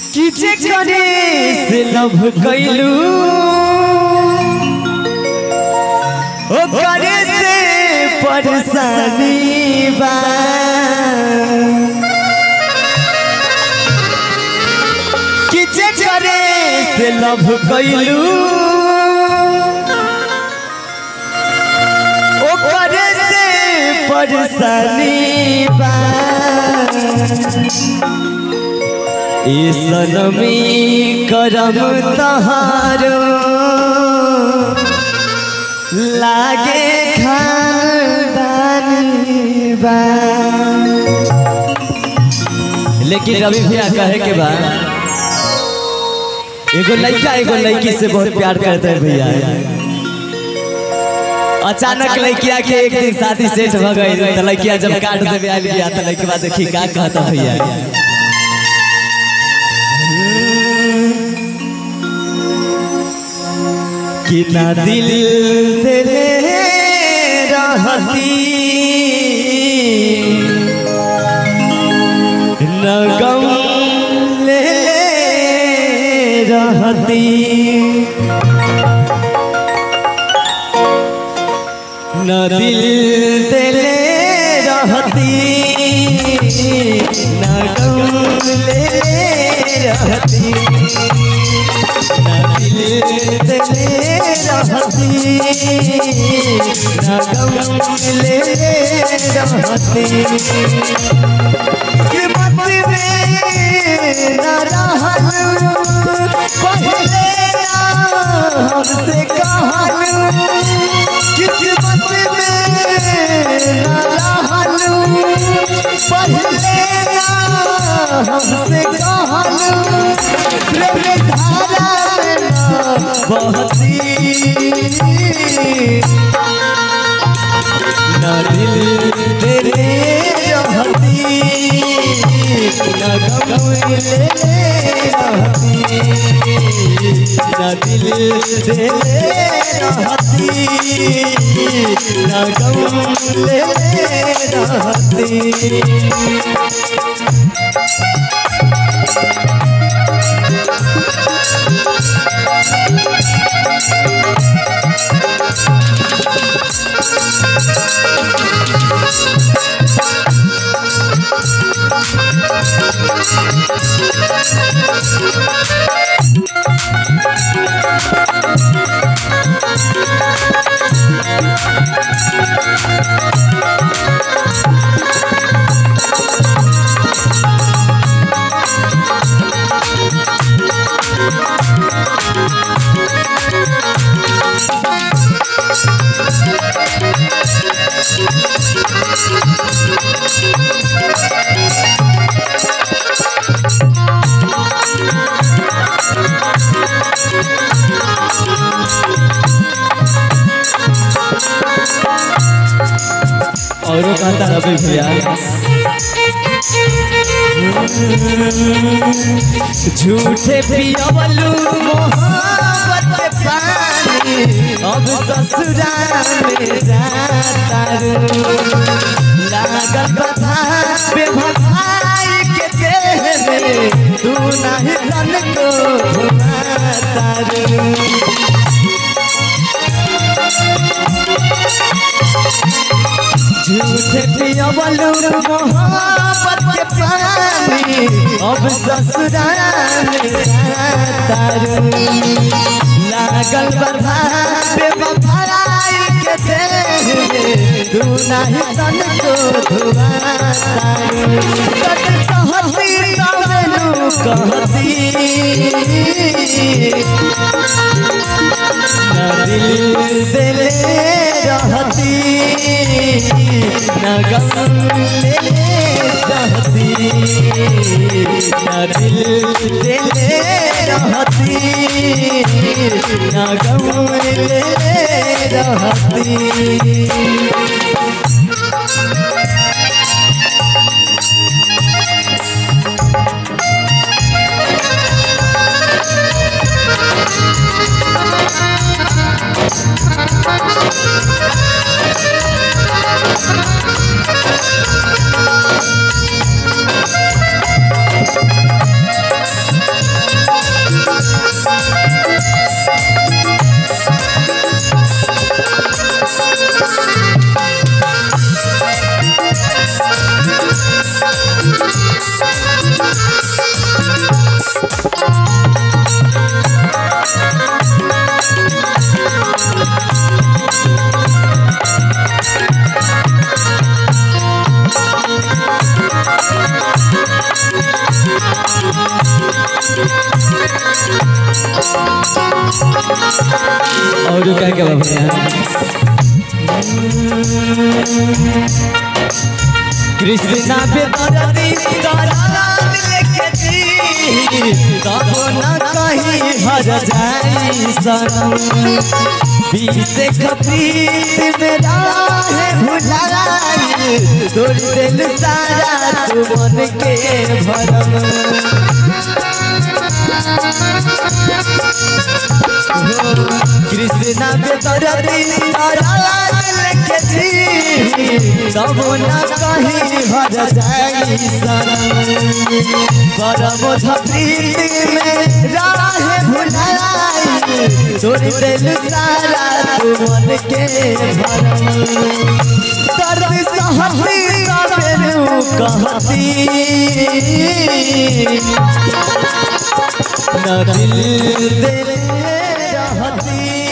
किजे करे से लव कैलू ओ करे से परेशानी बा किजे करे से लव कैलू ओ करे से परेशानी बा ई सनमी करम तहारो लागे खानदानी बा लेकिन रवि भैया कहे के बा एगो लड़का एगो लड़की से बहुत प्यार करते हैं भैया अचानक लड़किया के एक दिन शादी सेट हो गई तो लड़किया जब काट देवे आयल गया तो लड़के बाद देखी का कहता भैया कि ना दिल तेरे रहती न गम ले रहती न दिल तेरे रहती न गम ले रहती न दिल तेरे रहती न गम ले रहती किस्मत में न रहल पहले ना हमसे कहल किस्मत में न रहल पहले ना हमसे कहल प्रेम धारा में न बहती न दिल तेरे रहती न गम ले रहती न दिल तेरे रहती न गम ले रहती औरों कहता रवि भैया झूठे पियवलू मोहब्बत के पानी अब ससुराल में जाता रू लागल बधा बेभभाई के देह में तू नहीं तन को घुमाता रू झूठ पियवलू मोहब्बत के पानी अब ससुराल तारू लागल बधा बेवफाई के देह में तू नहीं तन को धुआ तारू कट सहती कवनु कहती न दिल से ले रहती न गम ले रहती न दिल से ले रहती न गम ले रहती और क्या क्या भैया कृष्णा पे दर्दी दरार लेके जी कहो न कहीं हर जाई सनम बीसे कपीत में राह भुलाई तोड़ दिल सारा तू मन के भरम कृष्णा पे दर्दी दरार लेके जी सब न कहीं हर जाई सनम परम धप्रीत में राह भुलाई तोड़ दिल सारा तू मन के भरम दर्द सहती कबेरू कहती न दिल दे रहती